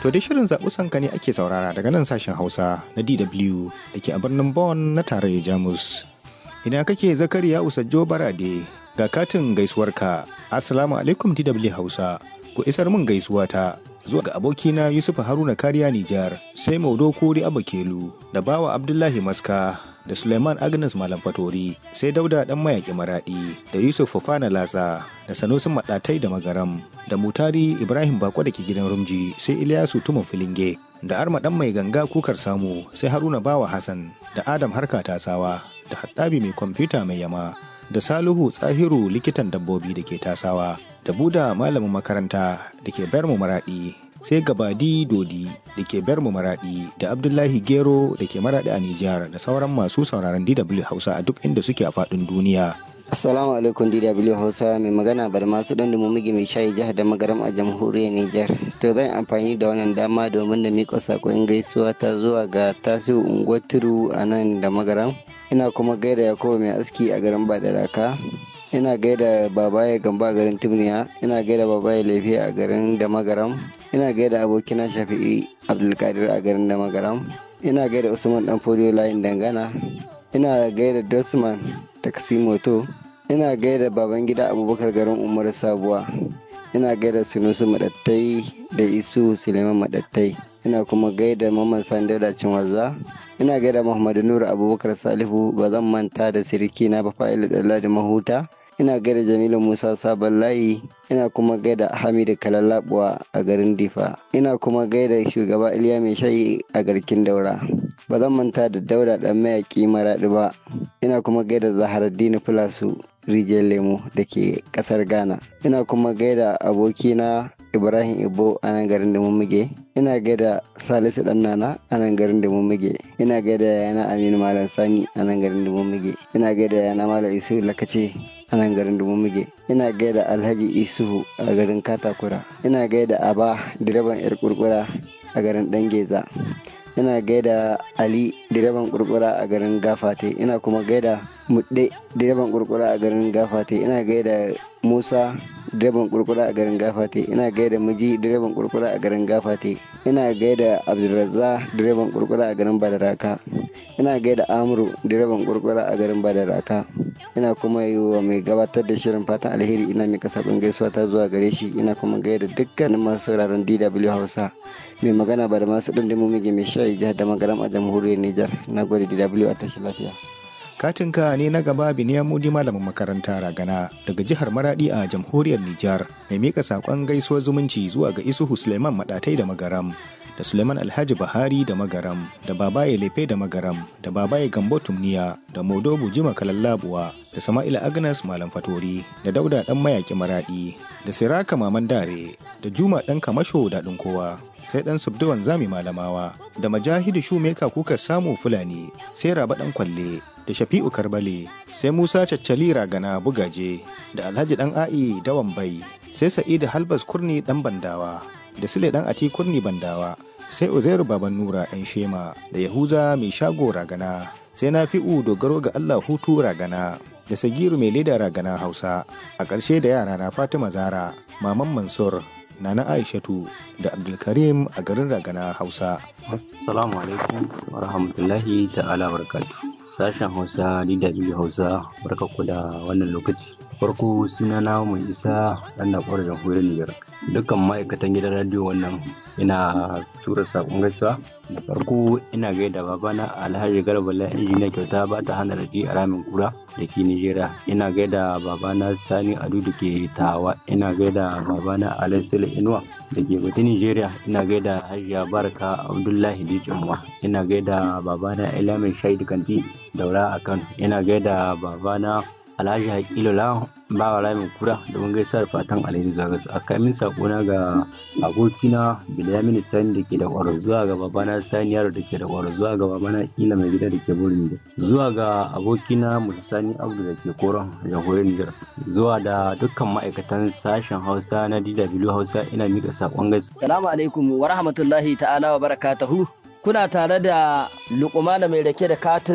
To dai shirin zaɓi sanka ne ake saurara daga nan sashen Hausa na DW da ke a birnin Bonn na tarayyar Jamus. Ina kake Zakariya Usajjo Barade ga katin gaisuwarka. Assalamu alaikum DW Hausa. Ku isar min gaisuwa ta zuwa ga abokina Yusuf Haruna Kariya Nijar, sai Maudo Kori Abakelu da Bawa Abdullahi Maska da Suleiman Agnes Malam Fatori, sai Dauda Dan Mayaƙi Maraɗi da Yusuf Fofana Latsa da Sanusin Maɗatai da Magaram da Mutari Ibrahim Bako da ke gidan Rumji sai Ilyasu Tumun Filinge da Arma Dan Mai Ganga Kukar Samu sai Haruna Bawa Hassan da Adam Harka Tasawa da Hattabi Mai Kwamfuta Mai Yama da Salihu Tsahiru likitan dabbobi da ke tasawa da Buda malamin makaranta da ke Bermu Maraɗi sai Gabadi Dodi da ke Bermu Maraɗi da Abdullahi Gero da ke Maraɗi a Nijar da sauran masu sauraron DW Hausa a duk inda suke a faɗin duniya. Assalamu alaikum DW Hausa mai magana bar masu don mugi mai shayi jihar da magaram a jamhuriyar Nijar. To zan amfani da wannan dama domin da miƙa saƙon gaisuwa ta zuwa ga tasiru unguwar turu a nan da magaram. Ina kuma gaida Yakubu mai aski a garin Badaraka. Ina gaida babaye gamba a garin Tumniya. Ina gaida babaye lefe a garin da magaram. Ina gaida abokina Shafi'i Abdulkadir a garin da magaram. Ina gaida Usman Dan Fodiyo layin dangana. Ina gaida Dosman Taksimoto. ina gaida baban gida abubakar garin umar sabuwa ina gaida sunusu madattai da isu suleiman madattai ina kuma gaida mamman sandada cinwaza ina gaida muhammadu nuru abubakar salihu ba zan manta da siriki na bafa'ilu da mahuta ina gaida jamilu musa sabon layi ina kuma gaida hamidu kalalabuwa a garin difa ina kuma gaida shugaba iliya mai shayi a garkin daura ba zan manta da daura dan mayaki maraɗi ba ina kuma gaida zaharaddini filasu rijiyar lemo da ke kasar ghana ina kuma gaida abokina ibrahim ibo a nan garin da mummige ina gaida salisu dan nana a nan garin da mummige ina gaida yana aminu malam sani a nan garin da mummige ina gaida yana malam isu lakace a nan garin da mummige ina gaida alhaji isuhu a garin katakura ina gaida aba direban yar kurkura a garin dangeza ina gaida ali direban kurkura a garin gafate ina kuma gaida mudde direban kurkura a garin gafate ina gaida musa direban kurkura a garin gafate ina gaida miji direban kurkura a garin gafate ina gaida abdulrazza direban kurkura a garin badaraka ina gaida amuru direban kurkura a garin badaraka ina kuma yi wa mai gabatar da shirin fatan alheri ina mai kasafin gaisuwa ta zuwa gare shi ina kuma gaida dukkanin masu sauraron dw hausa mai magana ba da masu ɗin mige mai shayi jihar da magaram a jamhuriyar nijar na gode dw a tashi lafiya katinka ne na gaba biniya mudi malamin makaranta ragana daga jihar maradi a jamhuriyar nijar mai mika sakon gaisuwar zumunci zuwa ga isuhu suleiman madatai da magaram da suleiman alhaji bahari da magaram da babaye lefe da magaram da babaye gambo tumniya da modobu jima kalallabuwa da sama'ila agnes malam fatori da dauda dan mayaki maradi da siraka maman dare da juma dan kamasho daɗin kowa sai dan subduwan zami malamawa da majahidu shumeka kuka samu fulani sai raba dan kwalle da shafi'u karbale sai musa caccali ragana bugaje da alhaji dan a'i dawan bai sai sa'idu halbas kurni dan bandawa da sule dan ati kurni bandawa sai uzairu baban nura yan shema da yahuza mai shago ragana sai na fi'u dogaro ga allah hutu ragana da sagiru mai leda ragana hausa a ƙarshe da yara na fatima zara maman mansur Nana Aishatu da Abdulkarim a garin Ragana Hausa. Assalamu alaikum wa rahmatullahi ta'ala barakatu. Sashen Hausa DW Hausa barka ku da wannan lokaci. Farko suna na mai isa ɗan na ƙwarar jamhuriyar Nijar. Dukkan ma'aikatan gidan radiyo wannan ina tura saƙon gaisuwa. Da farko ina gaida babana Alhaji Garba la injiniya kyauta ba ta hana raji a ramin kura da ke Nijeriya. Ina gaida babana Sani Adu da ke Tawa. Ina gaida babana Alassila Inuwa da ke Bata Nijeriya. Ina gaida Hajiya Baraka Abdullahi Dijinwa. Ina gaida babana Elamin Shaidu Kanti Daura a Kano. Ina gaida babana Alhaji Hakilu Lawan ba wa ramin kura domin gaisa da fatan alheri zuwa gasu a kamin sakona ga abokina Bilyamin Sani da ke da kwaro zuwa ga babana Sani Yaro da ke da kwaro zuwa ga babana Ila mai gida da ke burin da zuwa ga abokina Musa Sani Abdu da ke koron jamhuriyar Nijar zuwa da dukkan ma'aikatan sashen Hausa na DW Hausa ina mika sakon gaisa. Salamu alaikum wa rahmatullahi ta'ala wa barakatuhu kuna tare da Luqman mai rake da katin